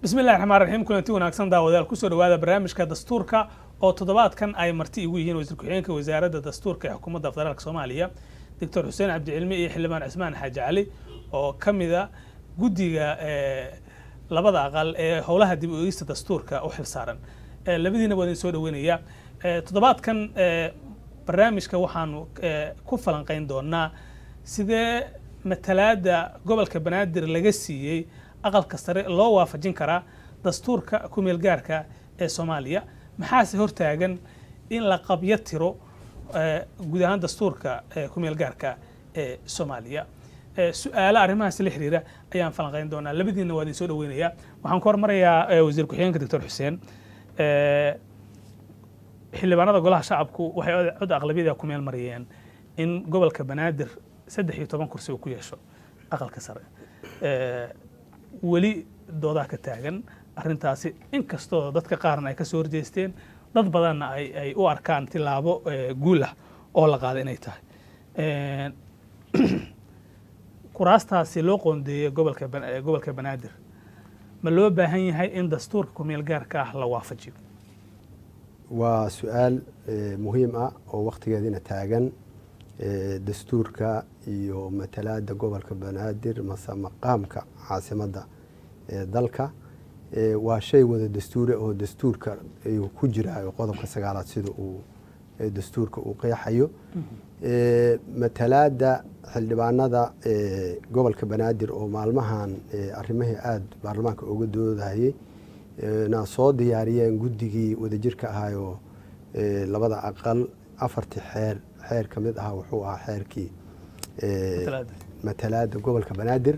bismi llahi raxmaan raxiim kulanti wanaagsan daawadayaal kusoo dhawaada barnaamijka dastuurka oo toddobaadkan ay marti igu yihiin wasiir ku-xigeenka wasaaradda dastuurka ee xukuumadda federaalk soomaaliya doctor xuseen cabdicilmi iyo xildhibaan cismaan xaaji cali oo ka mida guddiga labada aqal ee howlaha dib u eegista dastuurka u xil saaran labadiina waa idin soo dhaweynaya toddobaadkan barnaamijka waxaanu ku falanqeyn doonaa sidee matalaada gobolka banaadir laga siiyey aqalka sare loo waafajin karaa dastuurka kumeel gaarka ee soomaaliya maxaase hortaagan in la qabyo tiro guud ahaan dastuurka kumeel gaarka ee soomaaliya su-aalo arrimahaas la xiriira ayaan falanqeyn doonaa labadiina waa idin soo dhaweynaya waxaan ku hormarayaa wasiir ku-xigeenka doctor xuseen xildhibaanada golaha shacabku waxay cod aqlabiyada ku meel mariyeen in gobolka banaadir saddex iyo toban kursi uu ku yeesho aqalka sare weli doodaa ka taagan arrintaasi inkastoo dadka qaarna ay ka soo horjeesteen dad badanna ay u arkaan tilaabo guul ah oo la qaada inay tahay kuraastaasi loo qoondeeyey gobolka gobolka banaadir ma loo baahan yahay in dastuurka kumeel gaarka ah la waafajiyo waa su-aal muhiim ah oo wakhtigeedina taagan dastuurka iyo matalaada gobolka banaadir mase maqaamka caasimadda ee dalka waa shay wada dastuure oo dastuurka ayuu ku jiraayo qodobka sagaalaad sida uu dastuurka uu qeexayo matalaada xildhibaanada gobolka banaadir oo maalmahan arrimihii aada baarlamaanka uga doodayay na soo diyaariyeen guddigii wadajirka ahaayoo labada aqal afartii xeer xeer ka mid ahaa wuxuu ahaa xeerkii matalaada gobolka banaadir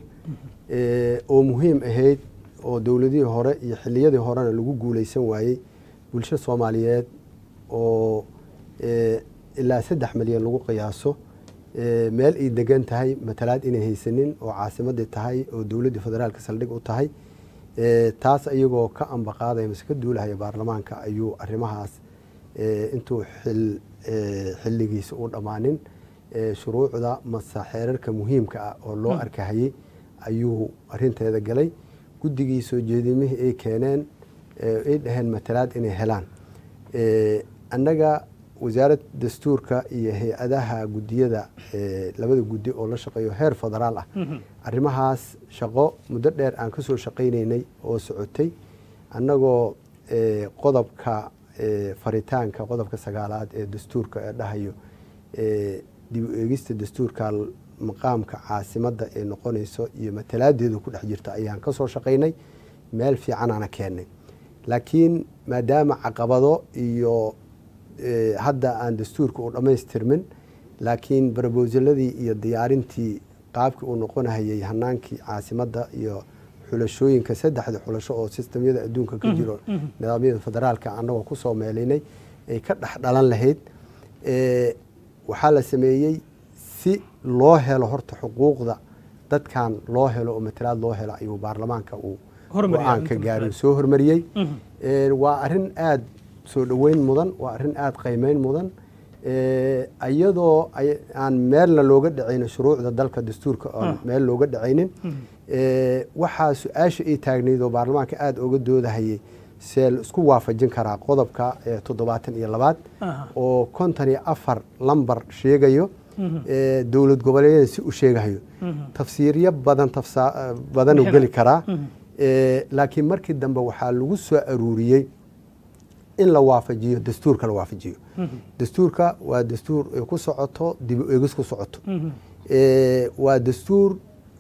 oo muhiim ahayd oo dowladihii hore iyo xiliyadii horena lagu guuleysan waayey bulsho soomaaliyeed oo ilaa saddex milyan lagu qiyaaso meel ay degan tahay matalaad inay haysanin oo caasimadii tahay oo dowladdii federaalka saldhig u tahay taas iyagoo ka ambaqaadaya mase ka duulahaya baarlamaanka ayuu arrimahaas intuu xilligiisa u dhammaanin shuruucda mase xeerarka muhiimka ah oo loo arkahayey ayuu arinteeda galay guddigii soo jeedimihii ay keeneen ay dhaheen matalaad inay helaan annaga wasaaradda dastuurka iyo hay-adaha guddiyada labada guddi oo la shaqeeyo heer federaal ah arrimahaas shaqo muddo dheer aan kasoo shaqaynaynay oo socotay annagoo qodobka faritaanka qodobka sagaalaad ee dastuurka ee dhahayo dib u eegista dastuurka maqaamka caasimadda ee noqonayso iyo matalaadeedu ku dhex jirta ayaan kasoo shaqaynay meel fiicanaana keennay laakiin maadaama caqabado iyo hadda aan dastuurka u dhammaystirmin laakiin barbosaladii iyo diyaarintii qaabkii uu noqonahayay hanaankii caasimadda iyo xulashooyinka saddexda xulasho oo sistamyada adduunka ka jiro nidaamyada federaalka annagoo kusoo meelaynay ay ka dhex dhalan lahayd waxaa la sameeyey si loo helo horta xuquuqda dadkan loo helo oo matalaad loo helo ayuu baarlamaanka uu go-aanka gaari soo hormariyey waa arrin aada soo dhoweyn mudan waa arrin aada qiimeyn mudan iyadoo aan meelna looga dhacaynin shuruucda dalka dastuurka oon meel looga dhacaynin waxaa su-aasha ay taagnayd oo baarlamaanka aada oga doodahayay see la isku waafajin karaa qodobka toddobaatan iyo labaad oo konton iyo afar lambar sheegayo dowlad goboleedyada si u sheegahayo tafsiiryo badan badanuu geli karaa laakiin markii dambe waxaa lagu soo aruuriyey in la waafajiyo dastuurka la waafajiyo dastuurka waa dastuur ku socoto dib u eegis ku socoto waa dastuur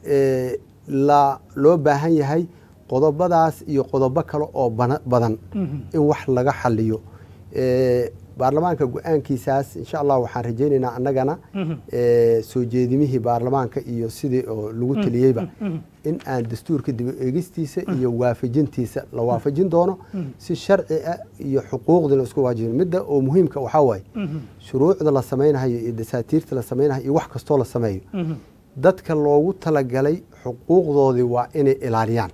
la loo baahan yahay qodobadaas iyo qodobo kale oo badan in wax laga xaliyo baarlamaanka go-aankiisaas insha allah waxaan rajaynaynaa annagana soo jeedimihii baarlamaanka iyo sidii oo lagu taliyeyba in aan dastuurka dib u eegistiisa iyo waafajintiisa la waafajin doono si sharci ah iyo xuquuqdii la isku waajibin midda oo muhiimka waxaa waaye shuruucda la samaynayo iyo dasaatiirta la samaynayo iyo wax kastoo la sameeyo dadka loogu talagalay xuquuqdoodii waa inay ilaaliyaan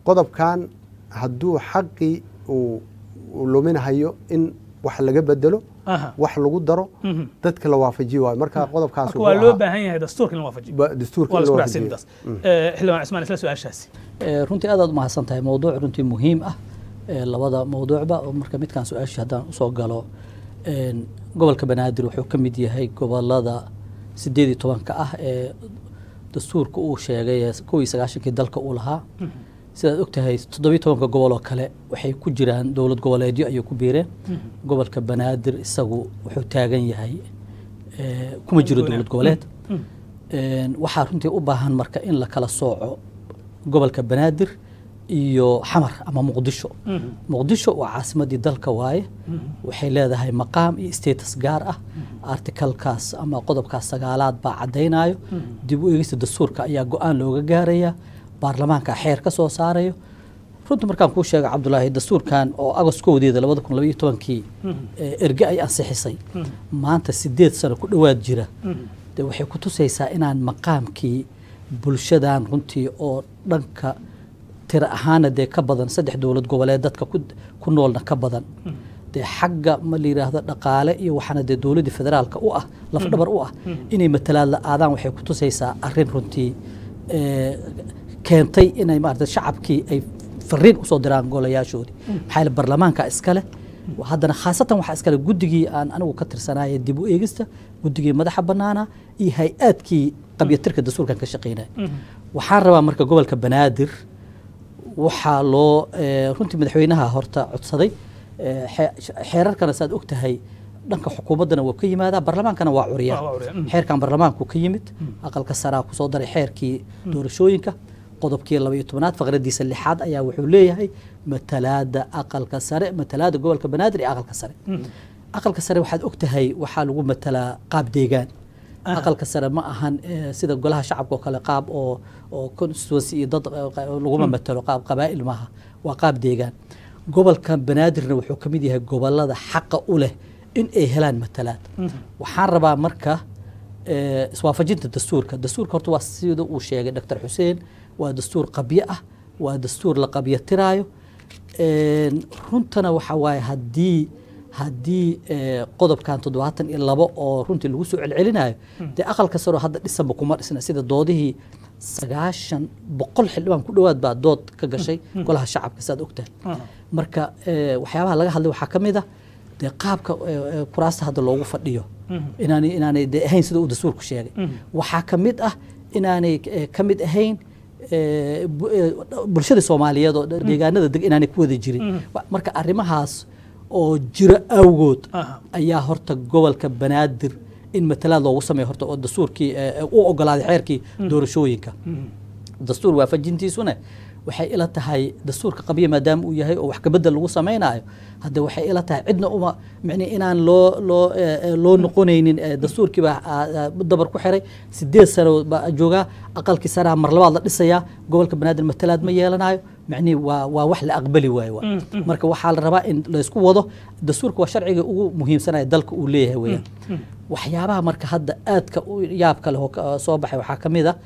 qodobkan hadduu xaqii uu luminahayo in wax laga bedelo Aha. wax lagu daro Mhm. dadka la waafajiyo waayo marka qodobkaas marka wuxuu waa loo ahaa- baahan yahay dastuurka in la waafajiyo ba- dastuurka waa in la la isku raacsan waafajiyo intaas Eh, xildhibaan cismaan isla su-aashaasi Eh, runtii aad aad umahadsan tahay mowduuc runtii muhiim ah eh, labada mowduucba oo marka midkaan su-aashii haddaan usoo galo een, gobolka banaadir wuxuu ka mid yahay gobolada sideed iyo tobanka ah ee dastuurka uu sheegay ee kow iyo sagaashankii dalka uu lahaa sidaad ogtahay toddobiyo tobanka gobol oo kale waxay ku jiraan dowlad goboleedyo ayay ku biireen gobolka banaadir isagu wuxuu taagan yahay eh, kuma jiro Gooni. dowlad goboleed Mm. Een, waxaa runtii u baahan marka in la kala sooco gobolka banaadir iyo xamar ama muqdisho Mhm. muqdisho waa caasimadii dalka waaye waxay leedahay maqaam iyo status gaar ah artikalkaas ama qodobkaas sagaalaad baa caddaynayo dib u eegista dastuurka ayaa go-aan looga gaaraya baarlamaanka xeer ka soo saarayo runtii markaan kuu sheega cabdulaahi dastuurkan oo agost kowdeeda labada kun labaiyo tobankii ee erge ay ansixisay maanta sideed sano ku dhowaad jira de waxay ku tusaysaa inaan maqaamkii bulshadan runtii oo dhanka tira ahaana dee ka badan saddex dowlad goboleed dadka ku, ku noolna ka badan dee xagga ma la yidhaahdo dhaqaale iyo waxaana dee dowladdii federaalka u ah lafdhabar u ah inay matalaad la-aadaan waxay ku tusaysaa arrin runtii eh, keentay inay maarata shacabkii ay fariin usoo diraan golayaashoodii maxaa yeele barlamaanka iskale haddana khaasatan waxaa iskale guddigii aan anigu ka tirsanaya dib u eegista guddigii madaxa bannaana iyo hay-aadkii qabyatirka dastuurkan ka shaqeynaya waxaan rabaa marka gobolka banaadir waxaa loo eh, runtii madaxweynaha horta codsaday eh, xe- xeerarkana saad og tahay dhanka xukuumaddana waa ka yimaadaa barlamaankana waa curiyaa Waa curiyaa, mm. xeerkan barlamaanku ka yimid aqalka saraa kusoo daray xeerkii doorashooyinka qodobkii laba iyo tobnaad faqradiisa lixaad ayaa wuxuu leeyahay matalaada aqalka sare matalaada gobolka banaadir iyo aqalka sare aqalka sare waxaad og tahay waxaa lagu matalaa qaab deegaan aqalka sare ma ahan eh, sida golaha shacabka oo kale qaab oo oo constituency iyo dad eh, qa- laguma matalo qaab qabaa'il maaha waa qaab deegaan gobolka banaadirna wuxuu ka mid yahay gobolada xaqa u leh in ay helaan matalaad waxaan rabaa marka eh, iswaafajinta dastuurka dastuurka horta waa sida uu sheegay dr xuseen waa dastuur qabyo ah waa dastuur la qabyatiraayo Een, runtana waxa waaye haddii haddii eh, qodobkan toddobaatan iyo labo oo runtii lagu soo celcelinayo dee aqalka saroo hadda dhisanba kuma dhisna sida doodihii sagaashan boqol xildhibaan ku dhowaad baa dood ka gashay golaha shacabka saad ogtahay marka eh, waxyaabaha laga hadlay waxaa ka mid ah dee qaabka eh, eh, kuraasta hadda loogu fadhiyo inaanay inaanay dee ahayn sida uu dastuurku sheegay waxaa ka mid ah inaanay eh, ka mid ahayn eh, bu- eh, bulshada soomaaliyeed oo deegaanada deg inaanay ku wada jirin Wa- marka arrimahaas oo jiro awgood Aha. ayaa horta gobolka banaadir in matalaad loogu sameeyo horta oo dastuurkii eh, eh, u ogolaaday xeerkii doorashooyinka dastuur waafajintiisuna waxay ila tahay dastuurka qabya maadaama uu yahay oo wax kabedel lagu samaynayo hadde waxay ila tahay cidna uma micni inaan loo loo eh, eh, loo noqonaynin eh, dastuurkii baa ah, ah, dabar ku xiray sideed sano baa joogaa aqalkii saraa mar labaad la dhisayaa gobolka banaadir matalaad ma yeelanayo micnihi waa waa wax la aqbali waayo waa. marka waxaa la rabaa in laysku wado dastuurka waa sharciga ugu muhiimsanaya dalka uu leeyahay weeyaan waxyaabaha marka hadda aadka u yaabka leh oo ka- soo baxay waxaa ka mid a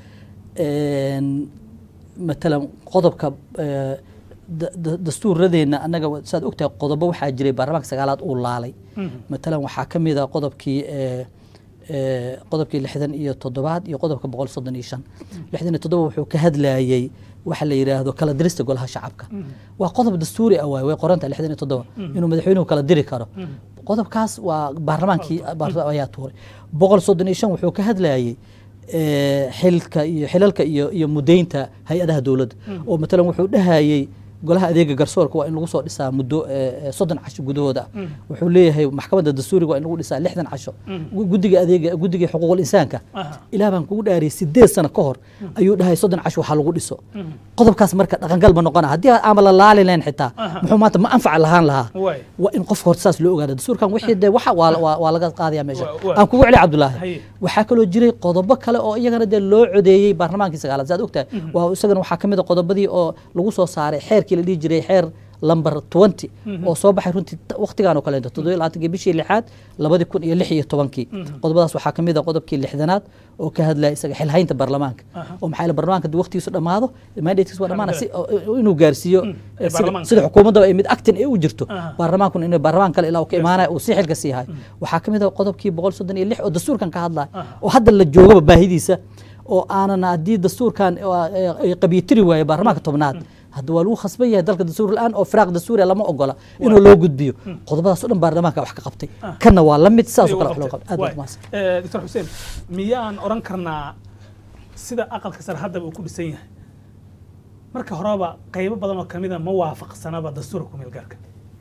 een, matalan qodobka eh, da- da- dastuuradeenna annaga wa- saad ogtahay qodobo waxaa jiray baarlamaanka sagaalaad uu laalay matalan waxaa ka mid a qodobkii eh, eh, qodobkii lixdan iyo toddobaad iyo qodobka boqol soddon iyo shan lixdan iyo toddoba wuxuu ka hadlayay waxa la yidhaahdo kala dirista golaha shacabka waa qodob dastuuri ah waay way qoranta lixdan iyo toddoba inuu madaxweynuhu kala diri karo qodobkaas waa baarlamaankii baar- ayaa tuuray boqol soddon iyo shan wuxuu ka hadlayay eh, xilka iyo xilalka iyo iyo mudaynta hay-adaha dowladda oo matalan wuxuu dhahayay golaha adeega garsoorka waa in lagu soo dhisaa muddo eh, eh, soddon casho gudahooda ah wuxuu leeyahay maxkamadda dastuuriga waa in lagu dhisaa lixdan casho Gu- guddiga adeega guddiga xuquuqul insaanka Aha. ilaah baan kugu dhaariyay sideed sano ka hor ayuu dhahay soddon casho waxaa lagu dhiso qodobkaas marka dhaqangal ma noqona haddii aama la laali lahayn xitaa muxuu maanta ma anfac lahaan lahaa Waay. waa in qofka horta saas loo ogaada dastuurkan wixii dee waxa waa waa- waa laga qaadaya meesha Waa- waa. aan kugu celi cabdulaahi Haye. waxaa kaloo jiray qodobo kale oo iyagana dee loo codeeyey baarlamaankii sagaalaad saad ogtahay waa isagana waxaa ka mid a qodobadii oo lagu soo saaray xeerkii la dhihi jiray xeer lamber twenty oo soo baxay runtii t- waqtigan oo kaleeto toddobiyo labaatankii bishii lixaad labadi kun iyo lix iyo tobankii qodobadaas waxaa kamid ah qodobkii lixdanaad oo ka hadlaya isaga xilhaynta baarlamaanka Aha. oo maxaa yeele baarlamaanka haddii waqtigiisu dhammaado mandatekiisu waa dhamaana si oo- oo inuu gaarsiiyo Mm. eh, sida- Baarlamaanka. sida xukuumaddaba ay mid actin ay u jirto Aha. baarlamaankuna inuu baarlamaan kale ilaa uu ka imaanaya uu si xilka sii hayo waxaa ka mid ah qodobkii boqol soddon iyo lix oo dastuurkan ka hadlaya Aha. oo hadda la joogaba baahidiisa oo aanan haddii dastuurkan eh, ay qabyitiri waayo baarlamaanka tobnaad hadda waa lagu khasban yahay dalka dastuur la-aan oo firaaq dastuuriya lama ogola inuu loo gudbiyo qodobadaas oo dhan baarlamaanka wax ka qabtay kanna waa la mid sidaas oo kale wax loo qabtay aad baad umahadsan doctor xuseen miyaan oran karnaa sida aqalka sare haddaba uu ku dhisan yahay marka horeba qaybo badan oo kamida ma waafaqsanaba dastuurka ku meelgaarka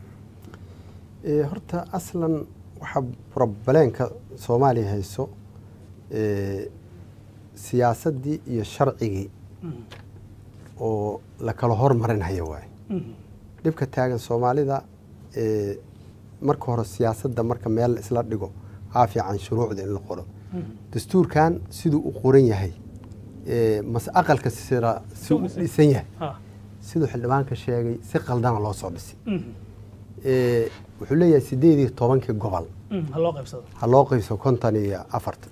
Eh, horta aslan waxaa problemka soomaaliya hayso eh, siyaasaddii iyo sharcigii oo la kala hormarinhayo waaye dhibka taagan soomaalida eh, marka hore siyaasadda marka meel isla dhigo aa fiican shuruucda in la qoro dastuurkan siduu u qoran yahay eh, mas aqalka sira si u dhisan yahay ha siduu xildhibaanka sheegay si qaldana loo soo dhisay Eh, wuxuu leeyahay sideed iyo tobankii gobol ha loo qaybsado ha loo qaybso konton iyo afartan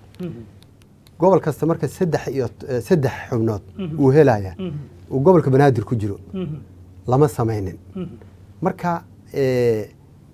gobol kasta marka saddex iyo eh, saddex xubnood uu helaya uu gobolka banaadir ku jiro lama samaynin marka eh,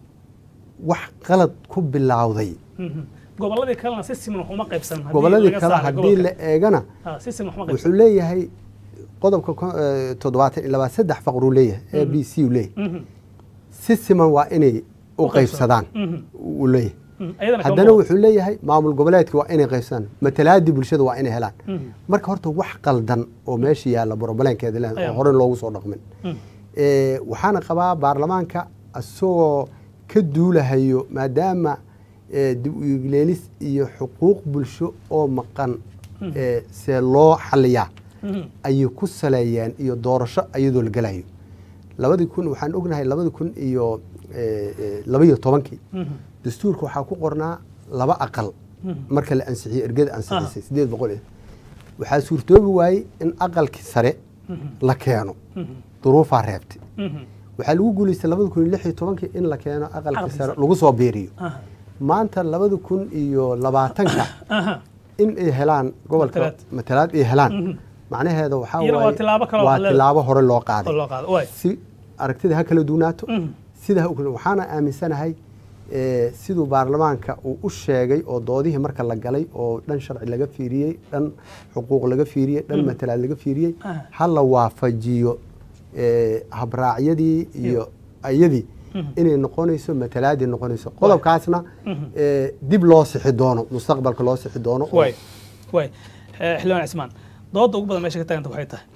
wax qalad ku bilowday gobolladii kalena si siman wax uma qaybsan haddii gobolladii laga kale saaray haddii gobolka. la eegana Ha, si siman wax uma wuxuu qaybsan leeyahay qodobka ko- eh, toddobaatan iyo labaad saddex faqruu leeyahay a b c uu leeyahay Mhm. si siman waa inay u U qaybsadaan. qaybsadaan Mhm. uu leeyahay Mhm. ayadana kama haddana muuqato. wuxuu leeyahay maamul goboleedka waa inay qaybsadaan matalaadii bulshada waa inay helaan Mhm. marka horta wax qaldan oo meesha yaalla brobleenkeeda leh Ayaa. oo hore loogu soo dhaqmin Mhm. Eh, waxaana qabaa baarlamaanka isagoo ka duulahayo maadaama eh, dib u eegleelis iyo xuquuq bulsho oo maqan eh, see loo xaliyaa Mhm. ayay ku saleeyeen iyo doorasho iyadoo la gelayo labadii kun waxaan ognahay labadii kun iyo eh, eh, laba iyo tobankii Mhm. dastuurka waxaa ku qornaa laba aqal Mhm. marka la ansixiyey ergada ansixisay sideed boqol eh. waxaa suurtoobi waayey in aqalkii sare Mhm. la keeno Mhm. duruufaa reebtay Mhm. waxaa lagu guulaystay labada kun iyo lix iyo tobankii in la keeno aqalkii Aqalkii sare sare. lagu soo biiriyo Aha. maanta labada kun iyo labaatanka Aha. in ay helaan gobolka Matalaad. matalaad ay helaan Mhm. macnaheeda waxaa Iyana waa waaye tilaabo kale oo waa leedahay. tilaabo hore loo oo qaaday loo qaado waay si aragtida ha kala duunaato Mhm. sida ha u kala waxaana aaminsanahay eh, siduu baarlamaanka uu u sheegay oo doodihii marka la galay oo dhan sharci laga fiiriyey dhan xuquuq laga fiiriyey dhan matalaad laga fiiriyey Ah. ha la waafajiyo eh, habraacyadii iyo ayadii Mhm. inay noqonayso matalaadii noqonayso qodobkaasna Mhm. eh, dib loo sixi doono mustaqbalka loo sixi doono oo- waay waay Eh, xildhibaan cismaan dooda ugu badan meesha ka taaganta waxay tahay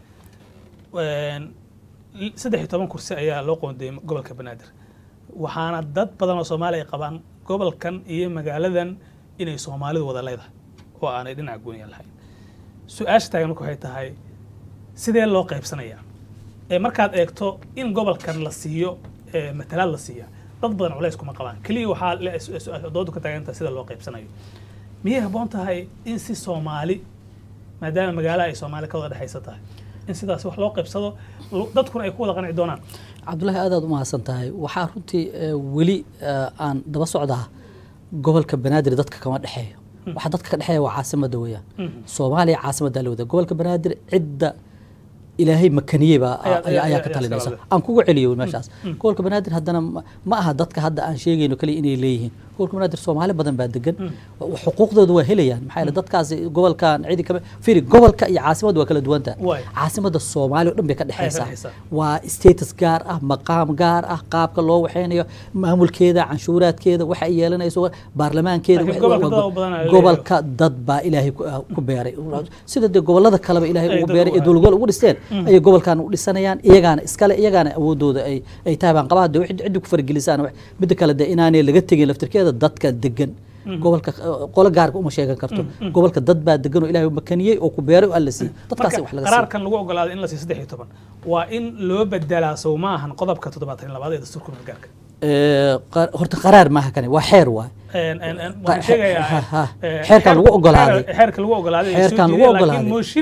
een, l- saddex iyo toban kursi ayaa loo qoondeeyey gobolka banaadir waxaana dad badan oo soomaali ay qabaan gobolkan iyo magaaladan inay soomaalidu wada leedahay oo aanay dhinaca gooniya lahayn su-aasha taagan marka waxay tahay sidee loo qaybsanayaa ee markaad eegto in gobolkan la siiyo ee matalaad la siiya dad badan culays kuma qabaan keliya waxaa le- su- su- doodu ka taagan tahay sida loo qaybsanayo miyay habboon tahay in si soomaali maadaama magaalo ay soomaali ka wada dhexaysa tahay in sidaas wax loo qaybsado lu- dadkuna ay ku wada qanci doonaan cabdullaahi aad aad u mahadsan tahay waxaa runtii eh, weli eh, aan daba socdaa gobolka banaadir dadka kama dhexeeyo waxa dadka ka dhexeeya waa caasimada weeyaan soomaaliya caasimaddaa la wada gobolka banaadir cidda ilaahay makaniyey baa Ayaa- ayaa- ayaa ayaa ka talinaysa iskala aan kugu celiyo meeshaas gobolka banaadir haddana ma- ma aha dadka hadda aan sheegayno kaliya inay leeyihiin gobolka banaadir soomaali badan baa degan xuquuqdooda waa helayaan maxaa yeele dadkaasi gobolkan cidi kama firi gobolka iyo caasimadda waa kala duwan tahay Waay. caasimadda soomaaliya oo dhan bay ka dhexaysaa. dhexaysaa waa status gaar ah maqaam gaar ah qaabka loo waxeynayo maamulkeeda canshuuraadkeeda waxa ay yeelanayso baarlamaankeeda Laakiin wax- gobolka dad u badan ayaa gobolka dad baa ilaahay ku- ah, ku beeray sida dee gobolada kaleba ilaahay Ay ugu dad beeray u ee dowlagol ugu dhisteen ayay gobolkan u dhisanayaan iyagaana iskale iyagaana awoodooda ay ay tahay baan qabaa dee wixii ciddi ku fargelisaan wax- midda kale dee inaanay laga tegin laftirkeeda dadka degan gobolka eh, qolo gaarka uma sheegan karto gobolka dad baa degan oo ilaahay u makaniyey oo ku beeray oo alla siiyey dadkaas wax marka laga siiyo qaraarkan lagu ogolaaday in la siiyo saddex iyo toban waa in loo bedelaa sow ma ahan qodobka toddobaatan iyo labaad ee dastuurka gargaarka Eh, qa- horta qaraar maaha kani waa xeer waay Een- een- een, Ha- waxaan sheegayaa ha- ha. eh, xeerkan lagu xeer- ogolaaday. xeer- xeerka lagu ogolaaday ay soo Xeerkan lagu jeediyeen, laakiin ogolaaday. mooshin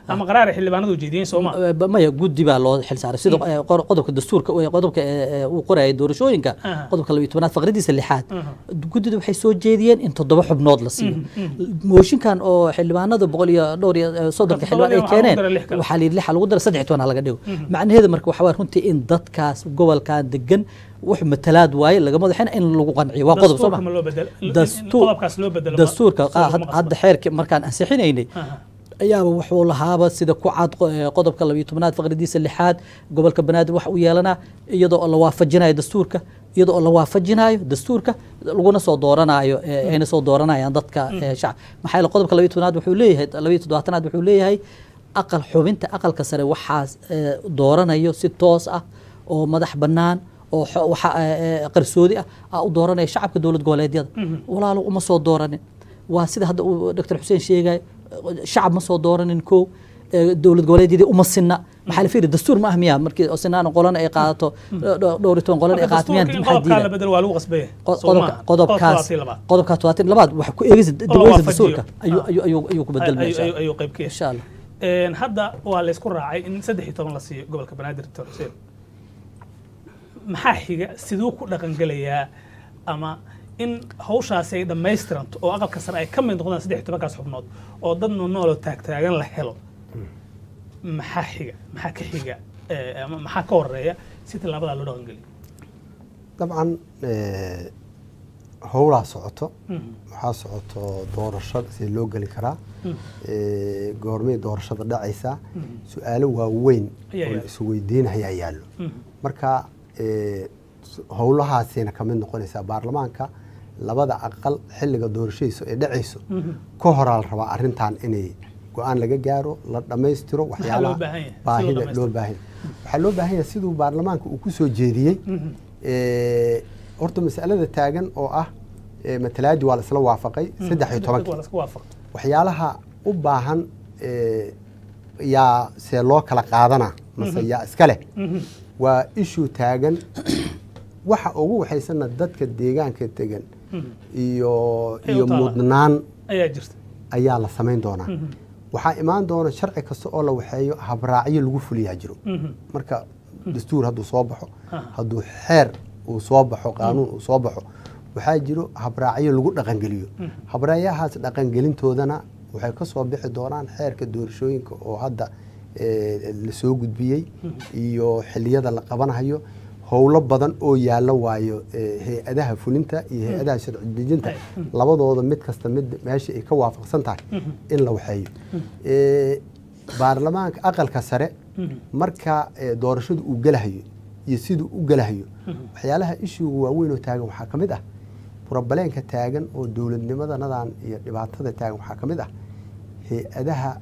ama qaraar ay xildhibaanadu jeediyeen sooma Ba- maya guddi baa loo xil saaray sida eh, qor- qodobka dastuurka eh, qodobka eh, eh, uu qorayay doorashooyinka Aha. qodobka labiyo tobanaad faqradiisa lixaad Aha. guddida waxay soo jeediyeen in toddoba xubnood la siiyo mooshinkan oo xildhibaanada boqol iyo dhowr iyo eh, soddonka Toddoba xildhibaan ay waxaa lagu keeneen daray lix kale. waxaa la yidhi lixa lagu dara saddex iyo toban ha laga dhigo macnaheedu marka waxaa waay runtii in dadkaas gobolkan degan wax matalaad waaye laga madaxina in lagu qanciyo waa qodob soo dastuurka ma ma loo bedelo in- in dastuur qodobkaas loo bedelo ma- dastuurka soo ah, had- laguma hadda xeerkii markaan ansixinaynay Aha. ayaaba wuxuu lahaaba sida ku cad qo- eh, qodobka labiyo tobanaad faqridiisa lixaad gobolka banaadir wax u yeelanaa iyadoo la waafajinayo dastuurka iyadoo la waafajinayo dastuurka laguna soo dooranayo eh, ayna soo dooranayaan dadka eh, shacab maxaa yeele qodobka labiyo tobanaad wuxuu leeyahay labiyo toddobaatanaad wuxuu leeyahay aqal xubinta aqalka sare waxaa eh, dooranayo si toos ah oo madax bannaan oo xo- waxa eh, eh, qarsoodi ah aa u dooranaya shacabka dowlad goboleedyada walaalo uma soo dooranin waa sida hadda uu dr xuseen sheegay shacab ma soo dooranin ko eh, dowlad goboleedyadii uma sinna maxaa la fiiri dastuur ma ah miya markii oo sinaan qolana ay qaadato dho- dhowr iyo toban qolana ay Marka qaadato miyaan dastuurka in maxaa qodobkaa la diida bedelo waa lagu qasbaya Qo- soo qodobka maaha? qodobkaas Qodobka labaad. qodobkaas todobaatan iyo labaad waxa ku eegisa dib la u eegisa waafajiyo. dastuurka ayuu Ah. ayuu ayuu ayuu ku bedelmaya Ayuu- insha ayuu- Allah. ayuu qayb ka yahay insha allah Een, hadda waa laysku raacay in saddex iyo toban la siiyo gobolka banaadir doctor xuseen maxaa xiga siduu ku dhaqangelayaa ama in hawshaasi ay dhammaystiranto oo aqalka sare ay ka mid noqdaan saddex iyo tobankaas xubnood oo dad nooloo taagtaagan la helo maxaa xiga maxaa ka xiga eh, ama maxaa ka horeeya si tallaabadaa loo dhaqangeliyo dabcan eh, howlaa socoto Mhm. waxaa socoto doorasho si loo geli karaa Eh, goormay doorashada dhacaysaa su-aalo waaweyn Ayaa oo la yaalo. isweydiinayaa yaallo Mhm. marka eh, s- howlahaasina ka mid noqonaysaa baarlamaanka labada aqal xilliga doorashadiisu ay dhacayso Mhm. ka horaa la rabaa arrintan inay go-aan laga gaaro la dhammaystiro waxyaalaha baahan yahay? Si loo baahida dhammaystiro? loo baahan yahay. waxaa loo baahan yahay siduu baarlamaanka uu ku soo jeediyey Mhm. Eh, horta masalada taagan oo ah eh, matalaadii waa la isla waafaqay saddex iyo waa tobankii la isku waafaq waxyaalaha u baahan eh, yaa see loo kala qaadana mase yaa iska leh Mhm. waa ishu taagan waxa ugu waxaysana dadka deegaanka tegan Mhm. iyo Ay u iyo taalaa. mudnaan ayaa jirta ayaa la samayn doonaa Mhm. waxaa imaan doona sharci kasta oo la waxeeyo habraacyo lagu fuliyaa jiro Mhm. marka dastuur hadduu soo baxo Ah. hadduu xeer uu soo baxo qaanuun uu soo baxo waxaa jiro habraacyo lagu dhaqangeliyo habraacyahaas dhaqangelintoodana waxay ka soo bixi doonaan xeerka doorashooyinka oo hadda eh, la soo gudbiyey iyo xiliyada la qabanayo howlo badan oo yaallo waayo eh, hay-adaha fulinta iyo hay-adaha sharci dejinta labadooda mid kasta mid meesha ay ka waafaqsan tahay in la waxeeyo Eh, baarlamaanka aqalka sare marka eh, doorashadu uu gelahayo iyo siduu u gelahayo waxyaalaha ishuga waaweyn oo taagan waxaa ka mid ah burabaleenka taagan oo dowladnimadanadan iyo dhibaatada taagan waxaa ka mid ah hay-adaha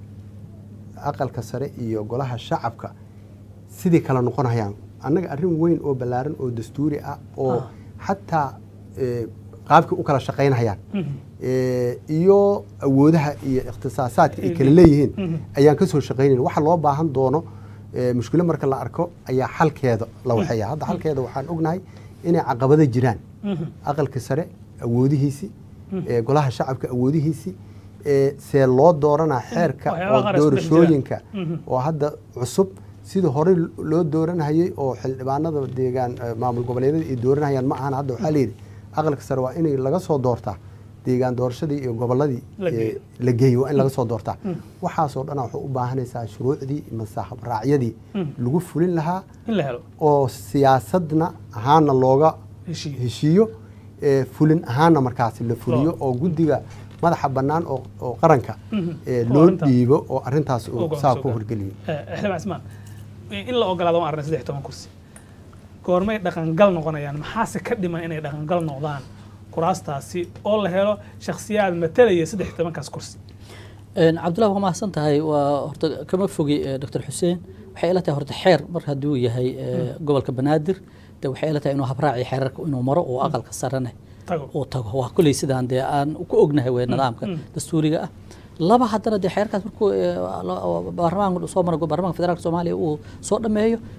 aqalka sare iyo golaha shacabka sidii kala noqonayaan annaga arrin weyn oo ballaaran oo dastuuri ah oo Ah. xataa eh, qaabkii u kala shaqaynayaan Mhm. Eh, iyo awoodaha iyo ikhtisaasaadka ay Ay kala leeyihiin. leeyihiin Mhm. ayaan ka soo shaqaynayn waxa loo baahan doono eh, mushkilo marka la arko ayaa xalkeeda la waxeeya hadda xalkeeda waxaan ognahay inay caqabado jiraan Mhm. aqalka sare awoodihiisii eh, golaha shacabka awoodihiisii eh, see loo dooranaa xeerka waxyaabaha oo qaar isku dhex jiraan. doorashooyinka Mhm. oo hadda cusub sidii horey loo dooranayay oo xildhibaanada deegaan eh, maamul goboleedyada ay dooranayaan ma ahan hadda waxaa layidhi aqalka sare waa inay laga soo doortaa deegaan doorashadii iyo goboladii La geeyo. eh, la geeyo waa in laga soo doortaa waxaasoo dhan waxay u baahanaysaa shuruucdii mase habraacyadii lagu fulin lahaa in la helo oo siyaasadna ahaana looga heshiiyo heshiiyo ee fulin ahaana markaasi la fuliyo Loo- oo guddiga madaxa bannaan oo oo qaranka Mhm. ee Oo loo arrinta- dhiibo oo arrintaas uu oo saa go'aanso ku gaar. horgeliyo Eh, xildhibaan cismaan in la ogolaado waan arnay saddex iyo toban kursi goormay dhaqangal noqonayaan maxaase ka dhiman inay dhaqangal noqdaan kuraastaasi oo la helo shakhsiyaad matalaya saddex iyo tobankaas kursi Een, cabdullahi waa mahadsan tahay waa horta kama fogi eh, dr xuseen waxay ila tahay horta xeer mar hadduu yahay eh, gobolka banaadir de waxay ila tahay inuu habraaci xeerarka inuu maro oo aqalka sarene tago uu tago waa kuley sidaan dee aan ku ognahay wey nidaamka dastuuriga ah laba haddana dee xeerkaas markuu eh, la- baarlamaanka soo mara baarlamaanka federaalka soomaaliya uu soo dhameeyo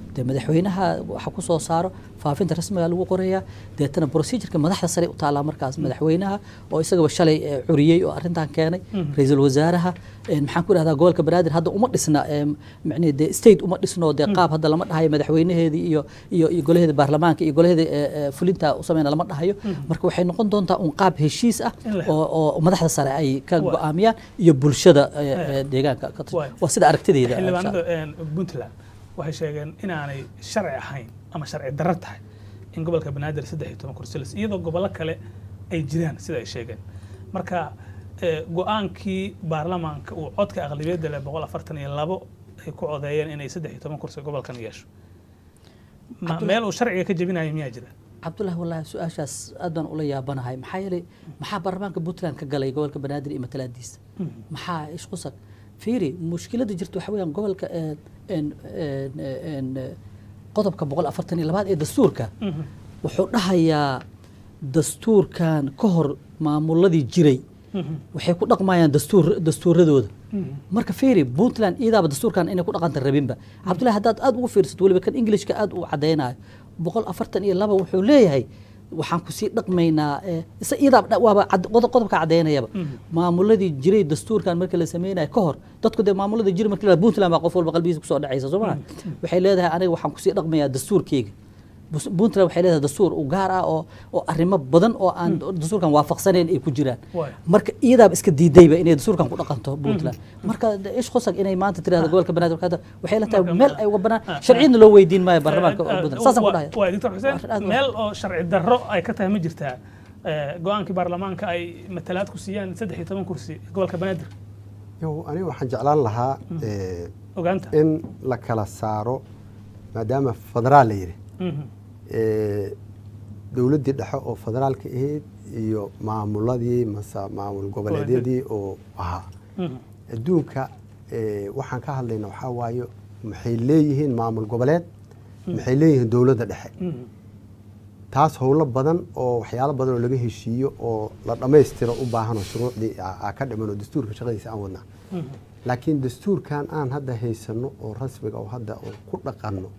dee madaxweynaha waxa ku soo saaro faafinta rasmiga lagu qorayaa deetana procedureka madaxda sare u taallaa markaas madaxweynaha oo isagaba shalay eh, curiyey oo arrintan keenay ra-iisul wasaaraha eh, maxaan ku idhahdaa gobolka banaadir hadda uma dhisna eh, macnihi dee state uma dhisno dee qaab hadda lama dhahayo madaxweynaheedii iyo iyo iyo golaheeda baarlamaanka iyo golaheeda eh, eh, fulinta u sameyna lama dhahayo marka waxay noqon doontaa un qaab heshiis ah In la oo oo madaxda sare ay ka Waa. go'aamiyaan iyo bulshada eh, eh, deegaanka ka tirsan. Waa. waa sida aragtideyda xildhibaanada een, puntland waxay sheegeen inaanay sharci ahayn ama sharci darro tahay in gobolka banaadir saddex iyo toban kursi lis iyadoo gobollo kale ay jiraan sida ay sheegeen marka eh, go-aankii baarlamaanka uu codka aqlabiyadda leh boqol afartan iyo labo ay ku codeeyeen inay saddex iyo toban kursi gobolkan yeesho Ma- Cabdullah- meel uu sharciga ka jebinayo miyaa jira cabdullahi wallaahi su-aashaas aad baan ula yaabanahay maxaa yeelay maxaa baarlamaanka puntland ka galay gobolka banaadir iyo matalaadiisa maxaa ishqusag fiiri mushkiladda jirta waxa weeyaan gobolka eh, en- en- en- eh, qodobka boqol afartan iyo labaad ee dastuurka wuxuu dhahayaa dastuurkan ka hor maamuladii jiray waxay ku dhaqmayaan dastuur dastuuradooda marka fiiri puntland iyadaaba dastuurkan inay ku dhaqanta rabinba cabdullahi haddaad aad ugu fiirsato weliba kan englishka aad u cadaynayo boqol afartan iyo laba wuxuu leeyahay waxaan kusii dhaqmaynaa eh, isa iyadaa dha- waaba cad- qodob- qodobka cadaynayaba maamuladii jiray dastuurkan marka la sameynayo ka hor dadku dee maamuladii jiray marka la puntland baa qof walba qalbigiisa kusoo dhacaysa soo maha waxay leedahay aniga waxaan kusii dhaqmayaa dastuurkeyga Bus- puntland waxay leedahay dastuur u gaar ah oo oo arrimo badan oo aan dastuurkan waafaqsanayn ay ku jiraan Waay. marka iyadaaba iska diidayba inay dastuurkan ku dhaqanto puntland marka de- ish khusag inay maanta tirahdo gobolka banaadir waxay tahay- waxay la tahay Marka- meel ay uga banaan Ah, sharciyadna loo weydiin maayo baarlamaanka Eh, eh, puntland saasaan ku wa- dhahaya waay doctor xuseen Waa aad u- meel oo sharci darro ay ka tahay ma jirtaa Eh, go-aankii baarlamaanka ay matalaad ku siiyaan saddex iyo toban kursi gobolka banaadir yow aniga waxaan jeclaan lahaa eh, ogaanta in la kala saaro maadaama federaal la yidhi Mhm. eh, dowladdii dhexe oo federaalka ahayd iyo maamuladii mase maamul goboleedyadii oo ahaa Mhm. adduunka eh, waxaan ka hadlayna waxaa waaye maxay leeyihiin maamul goboleed maxay leeyihiin dowladda dhexe Mhm. taas howlo badan oo waxyaalo badan oo laga heshiiyo oo la dhammaystiro u baahanoo shuruucdii a- aa ka dhiman oo dastuurka shaqadiisa aan wadnaa Mhm. laakiin dastuurkan aan hadda haysano oo rasmiga oo hadda oo ku dhaqanno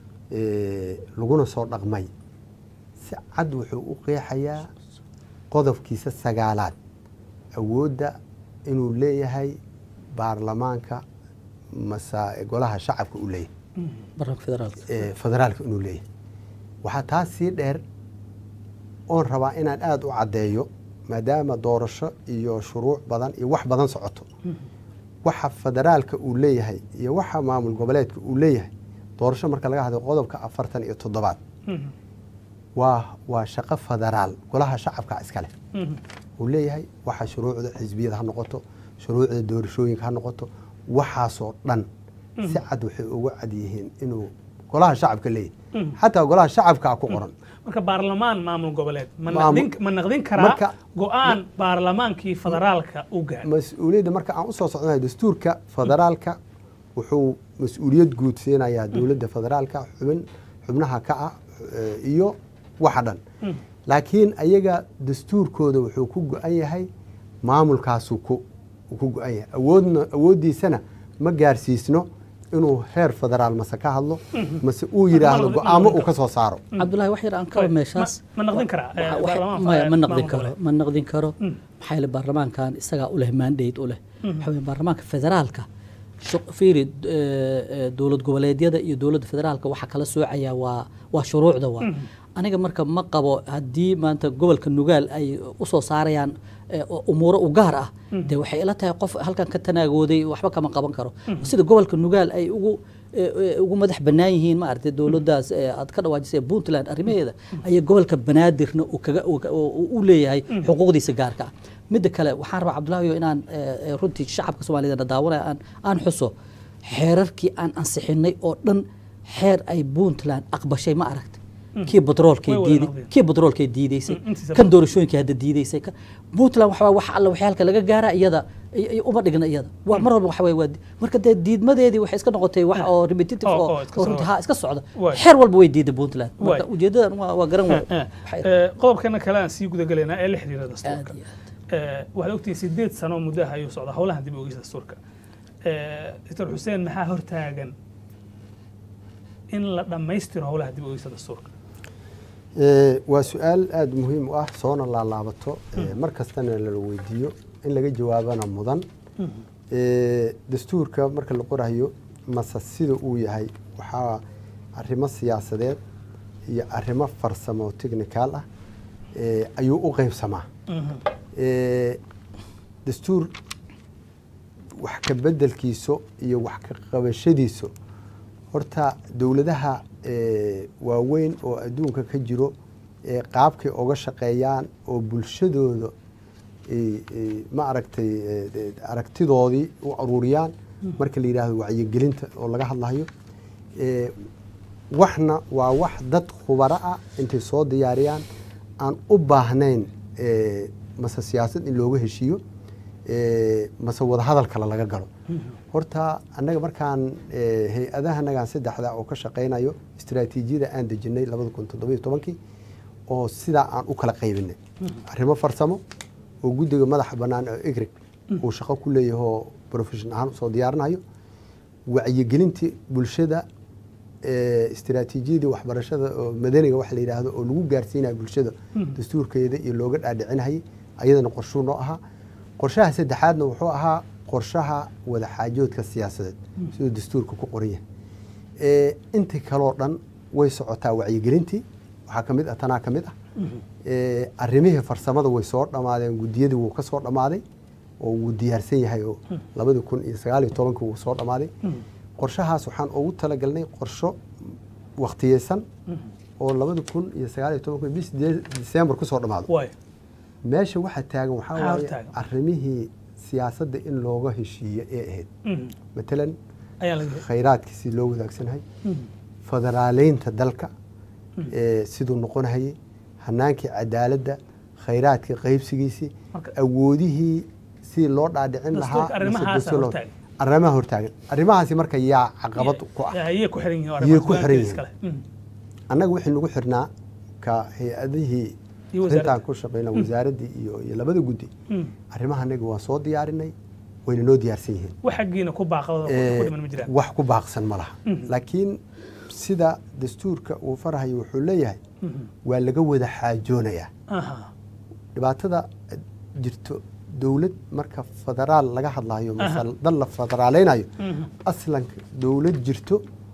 eh, laguna soo dhaqmay si cad wuxuu u qeexayaa qodobkiisa sagaalaad awoodda inuu leeyahay baarlamaanka mase golaha shacabka uu leeyahay baarlamaanka federaalka ee federaalka inuu leeyahay waxaa taas sii dheer oon rabaa inaan aada u caddeeyo maadaama doorasho iyo shuruuc badan iyo wax badan socoto waxa federaalka uu leeyahay iyo waxa maamul goboleedka uu leeyahay doorasho marka laga hadlo qodobka afartan iyo toddobaad Mhm. waa waa shaqo federaal golaha shacabka iskale Mhm. uu leeyahay waxa shuruucda xisbiyada ha noqoto shuruucda doorashooyinka ha noqoto waxaasoo dhan si cad waxay ugu cad yihiin inuu golaha shacabka leeyahay xataa golaha shacabka ku qoran marka baarlamaan maamul goboleed ma Maamul- naqdin ma naqdin karaa Marka- go-aan baarlamaankii federaalka u gaadhay mas-uuliyadda marka aan usoo socdonahay dastuurka federaalka wuxuu mas-uuliyad guud siinayaa dowladda federaalka xubin xubnaha ka ah eh, iyo waxa dhan laakiin ayaga dastuurkooda wuxuu ku go-an yahay maamulkaasuu ku uu ku go-an yahay awoodna awooddiisana ma gaarsiisno inuu heer federaal mase ka hadlo mase uu yidhaahdo Ma- ma- go-aamo ma- uu ka soo saaro cabdullahi wax yar aan kaba Ma- meeshaas ma naqdin karaa eh, Waxa- waxa- baarlamaan maya, ma maamul naqdin karo goboleed? ma naqdin karo maxaa yeele baarlamaankan isagaa u leh mandate u leh waxaa weeye baarlamaanka federaalka shuq- fiiri eh, eh, dowlad goboleedyada iyo dowladda federaalka waxa kala soocaya waa waa shuruucda waa aniga marka ma qabo haddii maanta gobolka nugaal ay usoo saarayaan eh, umuuro u gaar ah dee waxay ila tahay qof halkan ka tanaagooday waxba kama qaban karo sida gobolka nugaal ay ugu eh, eh, ugu madax bannaan yihiin ma aragtay dowladdaas eh, aad ka dhawaajisay puntland arrimaheeda ayay gobolka banaadirna uu kaga uu ka- uu- uu u leeyahay xuquuqdiisa gaarka ah midda kale waxaan rabaa cabdullaahiyo inaan eh, eh, runtii shacabka soomaaliyed daawanaya aan aan xuso xeerarkii aan ansixinay oo dhan xeer ay puntland aqbashay ma aragtay kii batroolkay Way wada diiday noqdeen. kii batroolkay diidaysay Mm, intiisa kan badan. doorashooyinkii hadda diidaysay ka- puntland waxaa wax alla waxay halka laga gaaraa iyada ay- ay uma dhigna iyada waa mar walba waxa weeye waa di- marka dee diidmadeedii waxay iska noqotay wax oo repetitive Oo- oo oo iska oo runtii socda. ha iska socda Waay. xeer walba way diiday puntland marka Waay. ujeedadan waa waa garan waay Eh, Waxay- eh, qodobkana kale aan sii guda gelaynaa ee la xiriira aad dastuurka iyo aad Eh, waxaad ogtihiin sideed sano muddo ah ayuu socdaa howlahan dib u eegista dastuurka Eh, doctor xuseen maxaa hortaagan in la dhammaystiro howlaha dib u eegista dastuurka Eh, waa su-aal aada muhiim u ah soona laalaabato eh, mar kastana lala weydiiyo in laga jawaabana mudan Eh, dastuurka marka la qorayo mase sida uu yahay waxaa arrimo siyaasadeed iyo arrimo farsamo technical ah eh, ayuu u qeybsamaa Eh, dastuur wax ka bedelkiiso iyo wax ka qabashadiiso horta dowladaha eh, waaweyn oo adduunka ka jiro ee qaabkay oga shaqeeyaan oo bulshadooda eh, eh, ma aragtay eh, eh, aragtidoodii u aruuriyaan marka la yidhaahdo wacyigelinta oo laga hadlayo Eh, waxna waa wax dad khubaro ah intay soo diyaariyaan aan u baahnayn eh, mase siyaasad in looga heshiiyo eh, mase wadahadal kale laga galo horta annaga markaan eh, hay-adahanagan saddexda oo ka shaqaynayo istaraatiijiyada aan dejinay labada kun toddobiyo tobankii oo sidaa aan u kala qaybinay arrimo farsamo oo guddiga madaxa bannaan oo egrig uu shaqo ku leeyahay oo profession ahaan usoo diyaarinayo wacyigelintii bulshada eh, istiraatiijiyadii waxbarashada oo madaniga waxa la yidhaahdo oo lagu gaarsiinayo bulshada dastuurkeeda iyo looga dhaadhicinayay ayadana qorshuu noo ahaa qorshaha saddexaadna wuxuu ahaa qorshaha wadaxaajoodka siyaasadeed siduu dastuurka ku qoran yahay Eh, intii kaloo dhan way socotaa wacyigelintii waxaa ka mid ah tanaa ka mid ah Eh, arrimihii farsamada way soo dhammaadeen guddiyadii wuu ka soo dhammaaday oo wuu diyaarsan yahay oo labadii kun iyo sagaal iyo tobankii wuu soo dhammaaday qorshahaas waxaan ugu talagalnay qorsho wakhtiyeysan oo labada kun iyo sagaal iyo tobanki bis disembar kusoo dhammaado waay meesha waxaa taagan waxaa Maxaa waaye hortaagan? arrimihii siyaasadda in looga heshiiyo ee ahayd matalan ayaa laga khayraadkii si loo wadaagsanhay federaaleynta dalka ee siduu noqonahayay hanaankii cadaaladda khayraadkii qaybsigiisii Marka- awoodihii si loo dhaadhicin Dastuurka lahaa arrimahaasa mise dastuur loo- hortaagan. arrimaha hortaagan arrimahaasi marka yaa caqabad ku ah ayay ku xiran yihiin Yay ku xiran yihiin. iskale annaga wixii nagu xirnaa ka hay-adihii Iyo wasaaradda. arrintaan ku shaqeyna wasaaraddii iyo iyo labada guddi arrimaha anaga waa soo diyaarinay wayna noo diyaarsan yihiin wax xaggiina ku baaqada Eh, ku dhiman ma jiraan wax ku baaqsan ma laha laakiin sida dastuurka uu farahayo wuxuu leeyahay waa laga wada xaajoonayaa aha dhibaatada jirto dowlad marka federaal laga hadlayo mase dal la federaaleynayo aslanka dowlad jirto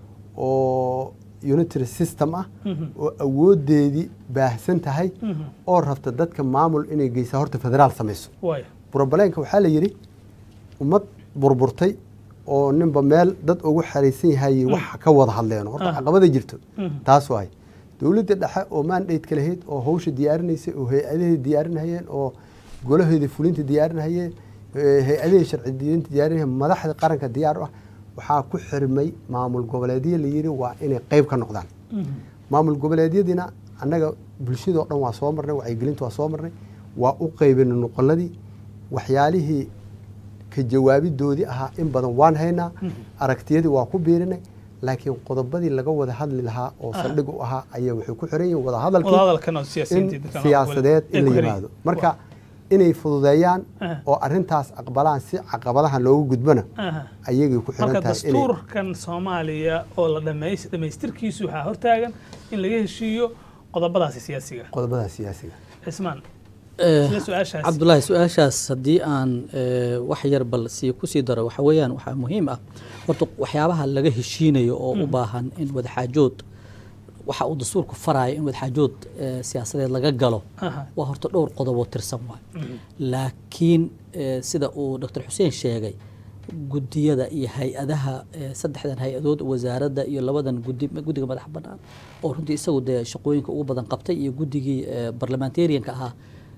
oo unitary system ah oo awoodeedii baahsan tahay oo rabta dadka maamul inay geysaa horta federaal samayso waay brobleenka waxaa la yidhi ummad burburtay oo ninba meel dad ugu xariisan yahay wax ka wada hadleen horta Ah. caqabada jirto taas waay dowladda dhexe oo mandate lahayd oo hawsha diyaarinaysay oo hay-adaheeda diyaarinayeen oo golaheeda fulinta diyaarinayeen eh, hay-adihii sharci diyinta diyaarinayeen madaxda qaranka diyaar u ah waxaa ku xirmay maamul goboleedyo la yidhi waa inay qayb ka noqdaan maamul goboleedyadiina annaga bulshadoo dhan waa soo marnay wacyigelinta waa soo marnay waa u qaybinay noqoladii waxyaalihii ka jawaabidoodii ahaa in badan waan haynaa aragtiyadii waa ku biirinay laakiin qodobadii laga wada hadli lahaa oo saldhig u ahaa ayaa waxay ku xiran yihiin wada hadalkii wadahadalkan oo in siyaasiyiinta dadkan siyaasadeed ay in ku la xiran yimaado yihiin. marka inay fududeeyaan Aha. oo arintaas aqbalaan si caqabadahan loogu gudbana Aha. ayagay ku xiran marka tahay inay dastuurkan soomaaliya oo la dhamays- dhamaystirkiisu waxaa hortaagan in laga heshiiyo qodobadaasi siyaasiga qodobada siyaasiga cismaan Eh, sida su-aashaas cabdulaahi su-aashaas haddii aan eh, wax yar bal sii kusii daro waxa weeyaan waxaa muhiim ah horta waxyaabaha laga heshiinayo oo u baahan in wadaxaajood waxa uu dastuurku faraayo in wadaxaajood eh, siyaasadeed laga galo Aha. waa horta dhowr qodob oo tirsan waay laakiin eh, sida uu dr xuseen sheegay gudiyada iyo hay-adaha eh, saddexdan hay-adood wasaaradda iyo labadan gudi guddiga madaxa bannaan oo runtii isagu dee shaqooyinka ugu badan qabtay iyo guddigii eh, barlamentarianka ahaa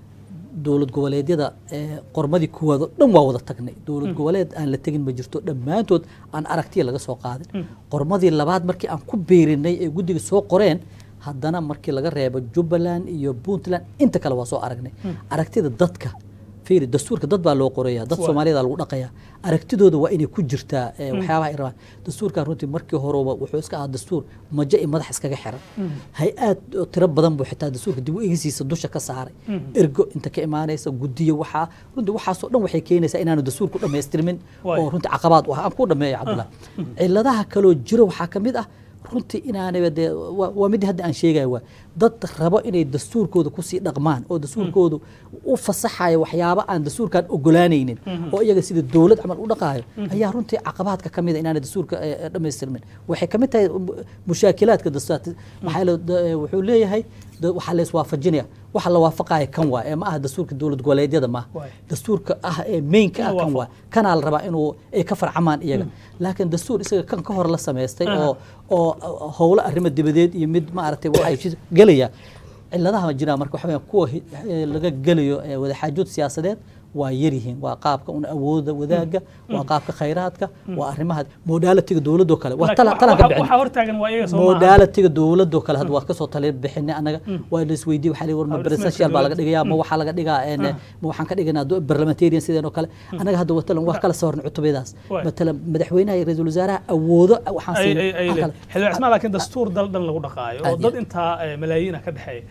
dowlad goboleedyada ee qormadii kuwaad oo dhan waa wada tagnay dowlad goboleed aan la tegin ma jirto dhammaantood aan aragtiya laga soo qaadin qormadii labaad markii aan ku beerinay ee guddiga soo qoreen haddana markii laga reebo jubbaland iyo puntland inta kale waa soo aragnay aragtida dadka fiiri dastuurka dad baa loo qoraya dad Waa. soomaaliyada lagu dhaqaya aragtidooda waa inay ku jirtaa ee, waxyaabaha ay rabaan dastuurkan runtii markii horeba wuxuu iska ahaa dastuur majo iyo madax iskaga xiran hay-aad oo tiro badan buu xitaa dastuurka dib u egisiisa dusha ka saaray ergo inta ka imaanaysa gudiyo waxaa runtii waxaasoo dhan waxay keenaysaa inaanu dastuurku dhammaystirmin Waay. oo runtii caqabaad u ah aan ku dhameeyo cabdullah ciladaha kaloo jiro waxaa ka mid ah runtii inaanaba dee waa waa mid hadda aan sheegayo waa dad rabo inay dastuurkooda kusii dhaqmaan oo dastuurkoodu u fasaxayo waxyaabo aan dastuurkan ogolaanaynin oo iyaga sida dowlad camal u dhaqaayo ayaa runtii caqabaadka ka mid a inaanay dastuurka eh, eh, dhammaystirmin waxay ka mid tahay mu- mushaakilaadka dastuurka maxaa yeele da- eh, wuxuu leeyahay da- waxaa la iswaafajinaya waxa la waafaqaya kan waa ee ma aha dastuurka dowlad goboleedyada maaha Waay. dastuurka ah ee mainka ah Inuu kan waa kanaa la rabaa inuu ay ka farcamaan iyaga laakiin dastuur isaga kan ka hor la samaystay oo oo oo howlo arrimo dibadeed iyo mid maaragtay waxay jid- gelaya ciladaha ma jiraan marka waxa weeyaan kuwa hi- eh, laga gelayo eh, wadaxaajood siyaasadeed waa yaryihiin waa qaabka un awooda wadaaga waa qaabka khayraadka waa arrimaha modaalitiga dowladoo kale waa tala talan ka bixin waxaa hortaagan waa iyaga soo maaha modaalitiga dowladoo kale hadda waa kasoo tali bixinay anaga waa la isweydiye waxaa la yidhi war ma Hab dhismeedka presidential baa laga dowladda. dhigayaa ma waxaa laga dhigaa een, ma waxaan ka dhiganaa do- parliamentarian sideen oo kale anaga hadda watalan wax kala soo cutubadaas Waay. matalan madaxweynaha iyo ra-iisul wasaaraha awoodo waxaan ay siinay ay ay wax le- kale. xildhibaan cismaan laakiin dastuur dal dhan lagu dhaqaayo oo Aad dad iyo- intaa eh, malaayiin ah ka dhexeeya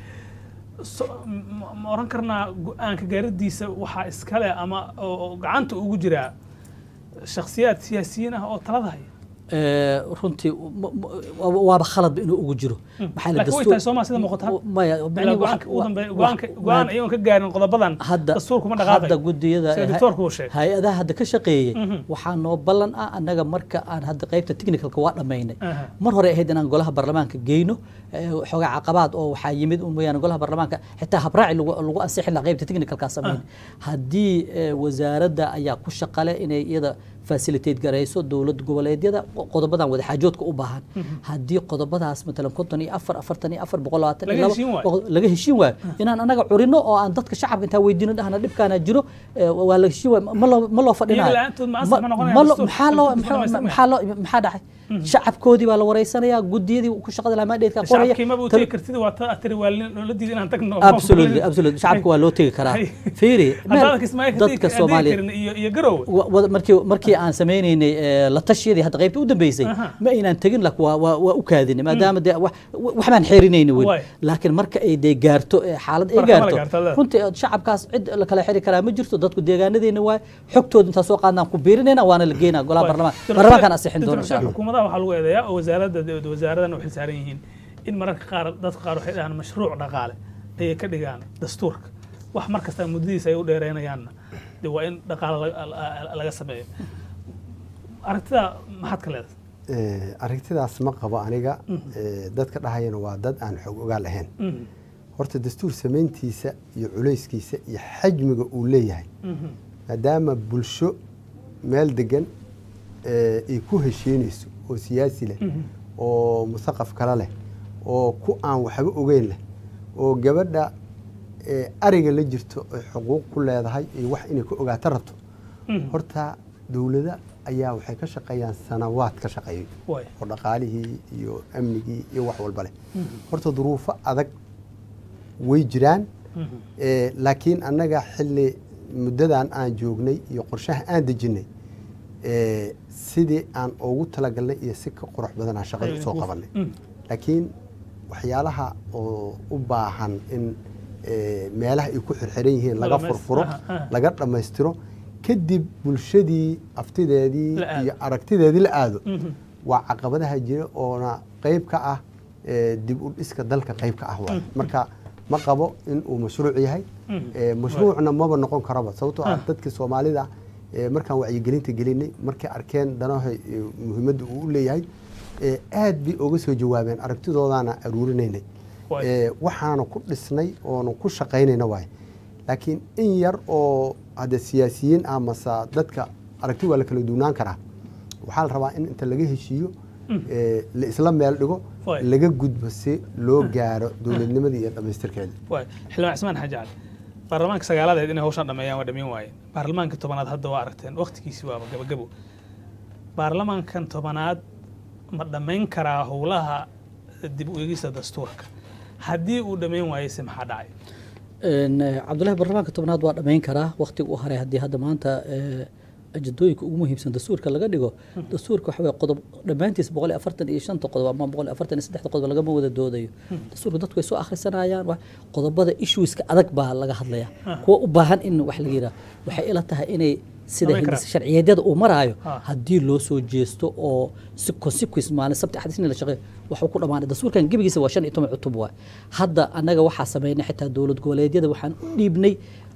So- ma ma oran karnaa go-aanka gaaradiisa waxaa iskale ama oo oo gacanta ugu jiraa shakhsiyaad siyaasiyiin ah oo talada haya Ee, runtii ma- ma- waa- waaba khaladba inuu ugu jiro maxaa la laakiin way dastuur- tahay Soomaa sida muuqata. maya ilaa macnihi go-aanka wax- ugu dambeeya wax- go-aanka go-aan wax- iyagoon ka gaarin qodobadan hadda dastuurkuma hadda dhaqaaqay gudiyada sida doctoorku uu sheegay hay-adaha hadda ka shaqeeyey waxaa noo ballan ah annaga marka aan hadda qaybta technicalka waa dhammaynay Aha. mar hore ahayd inaan golaha baarlamaanka geyno ee, xoogaa caqabaad oo waxaa yimid un mooyaane golaha baarlamaanka xitaa habraaci lagu lagu ansixin lahaa qaybta technicalkaa samayn haddii ee, wasaaradda ayaa ku shaqale inay iyada facilitate garayso dowlad goboleedyada qodobadan wadaxaajoodka u baahan haddii qodobadaas matalan konton iyo afar afartan iyo afar boqol labaatan Laga iyo laba heshiin waayo. boqol- laga heshiin waayo inaan anaga curino oo aan dadka shacabka intaan weydiino dhahna dhibkaana jiro ee, waa la heshiin waayo ma loo ma loo fadhinayo Iyaga la'aantood ma ansax ma noqonayaan ma loo- dastuurka. maxaa loo Dastuurka maxaa- dhammaystirmaya. maxaa loo maxaa dhacay shacabkoodii baa la wareysanayaa gudiyadii ku shaqada lahaa maadheedka qoraya shacabkii maba u tegi kartid waa ta tiri waa loo diiday inaan tagno absolutely absolutely shacabka waa loo tegi karaa Hay. fiiri meel haddaadan kismaayo ka dadka tegi soomaaliya karin iyo iyo garowe wa- wa- markii markii aan sameynaynay ee, la tashiyadii hadda qaybta u dambeysay Aha. ma aynaan tegin lak waa waa waa u kaadinay maadaama dee wax wax baan xeerinayna Waay. weli laakiin marka ay dee gaarto ee, xaalad ay Marka ma la gaarto gaarto, leedahay. runtii ee, shacabkaas cid la kala xiri karaa ma jirto dadku deegaanadeena waay xogtooda intaa soo qaadnaan ku biirinayna waana la geynaa golaha baarlamaan baarlamaankaan asixin doona insha allah xukuumadaha waxaa lagu eedeeyaa oo wasaaradda wasaaradan u xilsaaran yihiin in mararka qaar dadka qaar waxay dhahaan mashruuc dhaqaale ayay ka dhigaan dastuurka wax mar kasta muddadiisa ay u dheereynayaanna de waa in dhaqaale laga- la- laga sameeyo aragtida maxaad ka leedahay Eh, aragtidaas ma qabo aniga Eh, dadka dhahayana waa dad aan xog ogaal ahayn Mhm, horta dastuur samayntiisa iyo culayskiisa iyo xajmiga uu leeyahay mhm, maadaama bulsho meel degan eh, ay ku heshiinayso oo siyaasi leh mhm. oo musaqaf kale leh oo ku aan waxba ogeyn leh oo gabadha eh, ariga la jirto ay xuquuq ku leedahay iyo wax inay ka ogaato rabto Mhm. horta dowlada ayaa waxay ka shaqeeyaan sanawaad ka shaqeeyo Waay. oo dhaqaalihii iyo amnigii iyo wax walba leh horta duruufo adag way jiraan Mhm. Eh, laakiin annaga xilli muddadan aan joognay iyo qorshaha aan dejinnay eh, sidii aan ugu talagalnay iyo si ka qurux badanaa shaqada Ayuu usoo idinku- qabanay Mm. laakiin waxyaalaha oo u baahan in eh, meelaha ay ku xirxiran yihiin La laga dhamays- furfuro aha, aha. laga dhammaystiro kadib bulshadii aftideedii La aado. iyo aragtideedii la aado Mhm. waa caqabadaha jira oona qayb ka ah eh, dib u dhiska dalka qayb ka ah waay marka ma qabo in uu mashruuc yahay Mhm. Eh, mashruucna maba noqon karaba sababtoo ah Ah. dadka soomaalida eh, markaan wacyigelinta gelinay markay arkeen danaha eh, muhiimadda uu u leeyahay eh, aad bay oga soo jawaabeen aragtidoodaana aruurinaynay Waay. Eh, waxaana ku dhisnay oona ku shaqaynayna waay laakiin in yar oo hadda siyaasiyiin ah mase dadka aragti waa la kala duunaan karaa waxaa la rabaa in inta laga heshiiyo eh, la isla meel dhigo Waay. laga gudbo si loo gaaro dowladnimadii iyo dhammaystirkeeda waay xildhibaan cismaan xaaji cali baarlamaanka sagaaladeed inay hawshan dhameeyaan waa dhameyn waayeen baarlamaanka tobanaad hadda waa aragteen waqtigiisi waaba gabagabo baarlamaankan tobanaad ma dhammayn karaa howlaha dib u eegista dastuurka haddii uu dhammayn waayeyse maxaa dhacay Een, eh, cabdullahi baarlamaanka tobnaad waa dhammayn karaa waqtiga u haray haddii hadda maanta eh, ajadooyinka ugu muhiimsan dastuurka laga dhigo dastuurka waxa weye qodob dhammaantiis boqol iyo afartan iyo shanta qodob ama boqol iyo afartan iyo saddexda qodob lagama wada doodayo dastuurka dadku way soo akhrisanayaan wax qodobada issueska adag baa laga hadlaya kuwa u baahan in wax laga yidhaha waxay ila tahay inay sida Samayn hindis karaan. sharciyeedyada uu maraayo Ah. haddii loo soo jeesto oo si consequence maalin sabti axad isniin la shaqeeyo waxuu ku dhammaanay dastuurkan gebigiisa waa shan iyo toban cutub waay hadda annaga waxaa sameynay xitaa dowlad goboleedyada waxaan u dhiibnay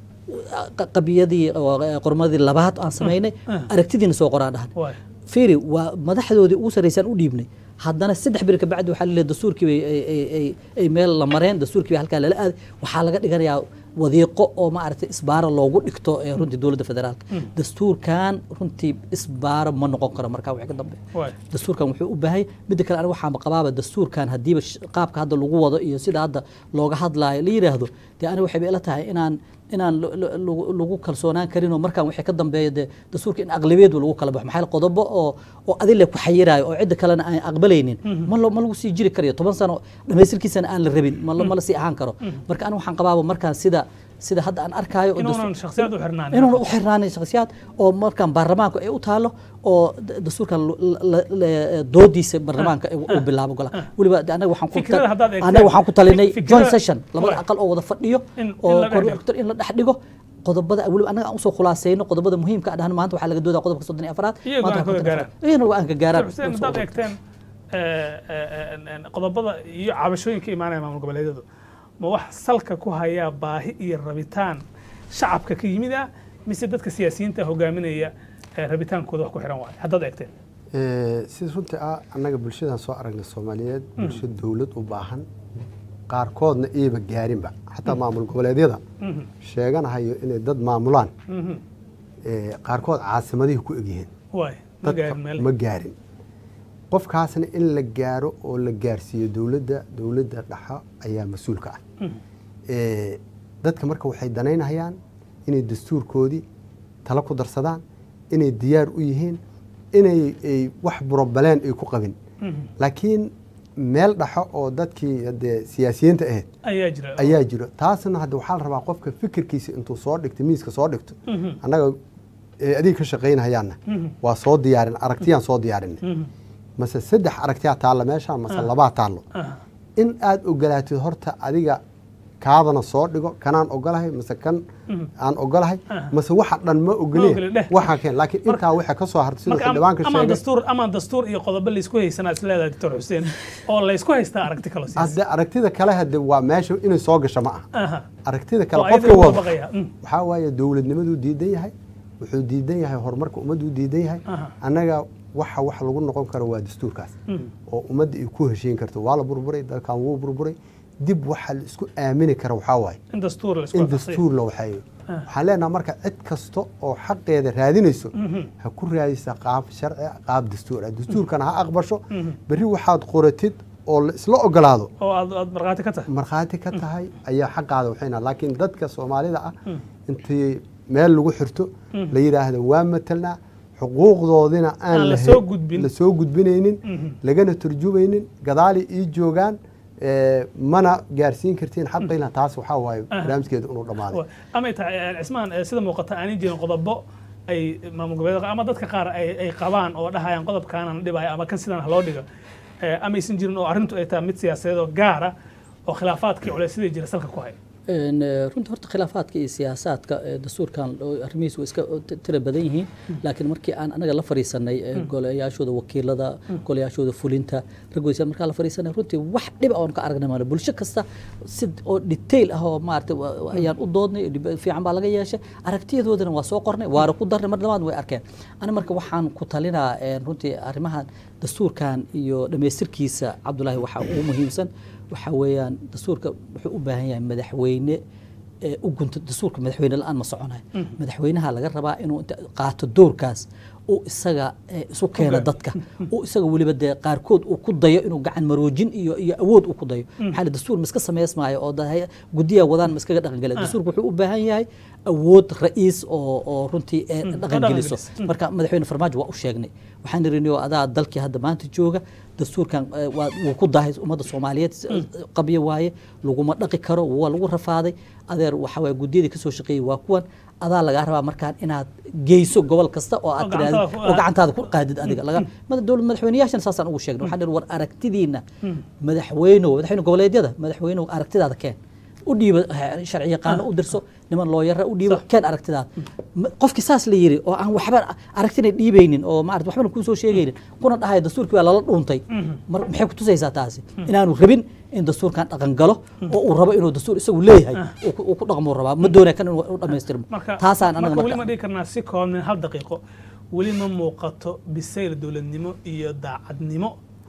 qa- qabiyadii oo, eh, qormadii labaad aan sameynay aragtidiina soo qoraan dhahan waay fiiri waa madaxdoodii ugu sarreysaan u dhiibnay haddana saddex beri kabacdi waxaa laleeyahay dastuurkii bay ay- ay- ay- ay meel la mareen dastuurkii bay halkaa lala aaday waxaa laga dhiganayaa wadiiqo oo maaragtay isbaaro loogu dhigto ee runtii dowladda federaalka dastuurkan runtii isbaaro ma noqon karo markaa wixii ka dambe waay dastuurkan wuxuu u baahay midda kale aniga waxaan qabaaba dastuurkan haddiiba sh- qaabka hadda lagu wado iyo sida hadda looga hadlaayo la yidhaahdo dee aniga waxay ila tahay inaan inaan lo- lo- lagu- lagu kalsoonaan karin oo markaan wixii ka dambeeya dee dastuurka in aqlabiyadu lagu kala baxo maxaa yeele qodobo oo oo adile ku xayiraayo oo cidda kalena aan aqbalaynin ma lo- ma lagu sii jiri karayo toban sano dhamaystirkiisana aan la rabin ma la- ma la sii ahaan karo marka aniga waxaan qabaaba markaan sida sida hadda aan arkaayo oo dastuur- inuunan shakhsiyad u xirnaanin inuuna u xirnaanin shakhsiyaad oo markaan baarlamaanku ay u taalo oo d- dastuurkan lu- la- la- doodiisa baarlamaanka ay u bilaabo gola weliba de anaga waxaan ku ta- Fikrada haddaad eegteen, anaga waxaan ku talinay fik- joint fikrada- session labada Waay. aqal oo wada fadhiyo In- in oo la dhex dhigo. corrector in la dhex dhigo qodobada weliba anaga aan usoo khulaaseyno qodobada muhiimka ah dhahan maanta waxaa laga doodaa qodobka soddon iyo afraad Iyagu maanta aan kaga waxaa gaaraan. iyagana waa aan ka gaaraan xuseen haddaad eegteen eh, eh, eh, qodobada iyo cabashooyinka imaanaya maamul goboleedyadu ma wax salka ku hayaa baahi iyo rabitaan shacabka ka yimid ah mise dadka siyaasiyiinta hogaaminaya eh, rabitaankooda wax ku xiran waayo haddaad eegteen Eh, sida runtii ah annaga bulshadan soo aragnay soomaaliyeed bulsho dowlad u baahan qaarkoodna iiba gaarinba xataa maamul goboleedyada Mhm, sheeganahayo inay dad maamulaan mhm. eh, qaarkood caasimadihii ku egyihiin waay ma dadka gaarin meel ma gaarin qofkaasna in la gaaro oo la gaarsiiyo dowladda dowladda dhaxa ayaa mas-uulka ah Mhm. Eh, dadka marka waxay danaynayaan inay dastuurkoodii talo ku darsadaan inay diyaar u yihiin inay ay wax burobaleen ay ku qabin Mhm. laakiin meel dhaxo oo dadkii hadee siyaasiyiinta ahayd ayaa jira ayaa jiro taasna hadda waxaa la rabaa qofka fikirkiisa intuu soo dhigto miiska soo dhigto Mhm, annaga eh, adiga ka shaqaynahayaanna mhm, waa soo diyaarin aragtiyaan soo diyaarinay mhm. mase saddex aragtiyaa taalla meesha mase Ah. labaa taallo Aha. in aad ogolaatid horta adiga kaadana soo dhigo kanaan ogolahay mase kan Mhm. aan ogolahay Ah. mase waxa dhan ma Ma ogoli, ogolee dheh. waxaa keen laakiin Marka- intaa waxa ka soo hartay siduu marka am- xildhibaanka amaan sheegay dastuur amaan dastuur iyo qodobo laysku haysanaa is leedahay doctor xuseen oo laysku haystaa aragti kalo siyaasi hadde aragtida kale hadde waa meesha inay soo gasho ma aha aha aragtida oo kale ayada qofka lagu wada dabaqaya Mm. waxaa waaye dowladnimaduu diidan yahay wuxuu diidan yahay horumarka ummaddu diidan yahay Aha. annaga waxa wax lagu noqon karo waa dastuurkaas Mm. oo ummadda ay ku heshiin karto waa la burburay dalkan wuu burburay dib waxa la isku aamini kara waxaa waaye in dastuur laysku in waafaqsay. dastuur la waxeeyo Ah. waxaan leenaha marka cid kasta oo xaqeeda raadinayso Mhm. ha ku raadisa qaab sharci qaab dastuur ah dastuurkana ha aqbasho Mhm. berri waxaad qoratid oo la isla ogolaado oo aad aad markhaati ka tahay markhaati ka tahay ayaa xaqaada waxayna laakiin dadka soomaalida ah Mm. intii meel lagu xirto Mm. la yidhaahdo waa matalnaa xuquuqdoodina aan Aan la lahayn- soo gudbin. la soo gudbinaynin Mhm. lagana turjumaynin gadaali ii joogaan eh, mana gaarsiin kartiin xaqayna taas waxaa waaye Aha. barnaamijkeeda inuu dhammaaday Wa- amay tahay eh, cismaan eh, sida muuqata aanay jirin qodobo ay maamul goboleed ama dadka qaar ay ay qabaan oo dhahayaan qodobkaanan dhibaya ama kan sidan ha loo dhigo Eh, amaysan jirin oo arrintu ay tahay mid siyaasadeed oo gaara oo khilaafaadkii culeysyadii jira salka ku haya Een, eh, runtii horta khilaafaadka iyo siyaasaadka eh, dastuurkan oo arrimihiisu way iska t- tira badan yihiin laakiin markii aan anaga la fariisanay eh, golayaashooda wakiilada golayaashooda fulinta raggoysa markaa la fariisanay runtii wax dhib oon ka aragnay maale bulsho kasta si oo detail ah oo maaragtay wa- wa- ayaan u doodnay dhib- fiican baa laga yeeshay aragtiyadoodana waa soo qornay waana ku darnay mar labaad way arkeen ani marka waxaan ku talinaa eh, runtii arrimahan dastuurkan iyo dhammaystirkiisa cabdulaahi waxaa ugu muhiimsan waxaa weeyaan dastuurka wuxuu u baahan yahay madaxweyne ee u gunta dastuurka madaxweyne la-aan ma soconayo madaxweynaha laga rabaa inuu inta qaato doorkaas uu isaga eh, isu keeno dadka uu isaga weliba dee qaarkood uu ku dayo inuu gacan maroojin iyo iyo awood uu ku dayo maxaa la dastuur ma iska samaysmaayo oo da- guddiya wadaan ma iskaga dhaqangela dastuurka wuxuu u baahan yahay awood ra'iis oo oo runtii ee dhaqangeliso dhaqangeliso. Mm. marka madaxweyne farmaajo waa u sheegnay waxaan irini oo adaa dalkii hadda maanta jooga dastuurkan eh, waa wuu ku dahay ummadda soomaaliyeed eh, qabyo waaye laguma dhaqi karo waa lagu rafaaday adeer waxa waye guddiyadii kasoo shaqeeyey waa kuwan adaa lagaa rabaa markaan inaad geyso gobol kasta oo aad Oo tiraahdo gacantaada ku- oo gacantaada ku qaadid adiga laga mada dowlad madaxweynayaashana saasaan ugu sheegnay waxaan ihi war aragtidiina madaxweynow madaxweyne goboleedyada madaxweynow aragtidaada keen u dhiiba eh, sharci yaqaano u dirso niman looyara u dhiiba Sax. keen aragtidaad Ma- qofkii saas la yiri oo aan waxba aragtina dhiibaynin oo maarata waxbana kuu soo sheegaynin kuna dhahay dastuurkii waa lala dhuuntay mar maxay ku tusaysaa taasi inaanu rabin in dastuurkan dhaqan galo oo uu rabo inuu dastuur isagu leeyahay uu ku- uu ku dhaqmo rabaa ma doonaya kan inuu u dhammaystirmo marka taasaan anaga marka weli ma marka dhihi karnaa si koobnin hal daqiiqo weli ma muuqato bisayl dowladnimo iyo daacadnimo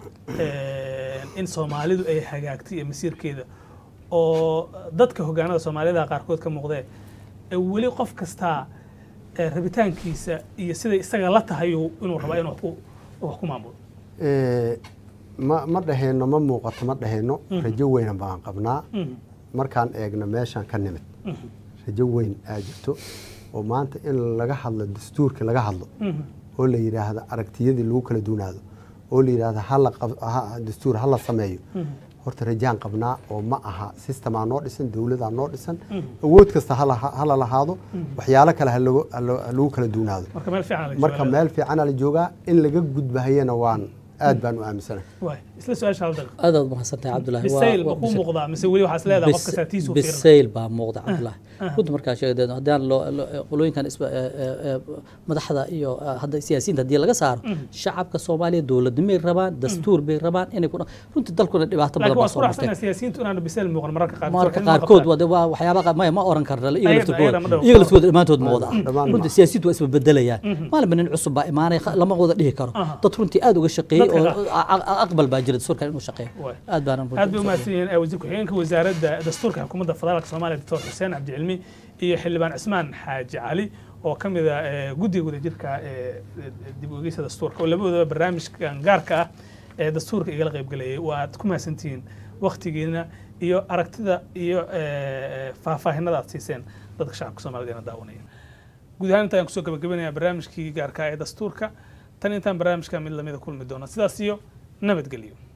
eh, in soomaalidu ay hagaagtay iyo masiirkeeda oo dadka hogaanada soomaalida qaarkood ka muuqdee ee weli qof kastaa eh, rabitaankiisa iyo siday isaga la tahay uu- inuu rabaa inuu wax ku- wax ku maamulo Eh, ma ma dhahayno ma muuqato ma dhahayno rajo weyna baan qabnaa Mhm. markaan eegno meeshaan ka nimid rajo weyn aa jirto oo maanta in laga hadlo dastuurka laga hadlo Mhm. oo la yidhaahdo aragtiyadii lagu kala duunaado oo la yidhaahdo hala qab- ha- dastuur hala sameeyo horta rajaan qabnaa oo ma aha sistemaa noo dhisan dowladaa noo dhisan awood kasta hala hala lahaado waxyaalo kale ha lagu- ha lo- ha lagu kala duunaado marka meel fiican la marka joogaa. meel fiicana la joogaa in laga gudbahayana waan aad baan u aaminsanahay Waay, isla su-aasha hal daqiiqo aad aad mahadsantahay cabdulahi Waa- bisayl ma waa kuu bisayl. muuqdaa mise weli waxaas leedahay qof kastaa tiisuu fiirin bisayl baa muuqda cabdulahi runta markaa sheegdeed haddaan loo- loo- qolooyinkan isba- ee, ee, ee, madaxda iyo eh, hadda siyaasiyiinta haddii laga saaro shacabka soomaaliya dowladnimay rabaan dastuur bay rabaan inay ku dhaq- runtii dalkuna dhibaato badan laakiin baa waa soo isku martay raacsanaa siyaasiyiintu inaanu bisayl muuqan mararka qaarkood mararka waxay ma qaarkood qabtaan. wade waa waxyaaba qa- maya ma oran karna iyaga Ayaga- laftirkooda ayaga ma dhaho. iyaga laftirkooda dhammaantood ma wada ah dhammaan ma runtii aha. siyaasiyiintu waa isbebedelayaan maalinba nin cusub baa imaanaya kha- lama wada dhihi karo Aha. dad runtii aad uga shaqeeyey Dadka oo a- a- aqbal baa jira dastuurkan inuu shaqeeyo Waay. aad baanan aad bay u mahadsan yihiin eh, wasiir ku-xigeenka wasaaradda dastuurka xukuumadda federaalka soomaaliya doctor xuseen cabdicilmi iyo xildhibaan cismaan xaaji cali oo ka mid ah eh, guddiga wadajirka ee dib u eegeysa dastuurka oo labadoodaba barnaamijkan gaarka ah ee dastuurka igala qaybgalayay waad ku mahadsantihiin waktigiina iyo aragtida iyo eh, faahfaahinada aad siiseen dadka shacabka soomaalida ina daawanaya guud ahaan intaan kusoo gabagabinayaa barnaamijkii gaarka ah ee dastuurka tan intaan barnaamijka mid lamida kulmi doona sidaas iyo nabadgelyo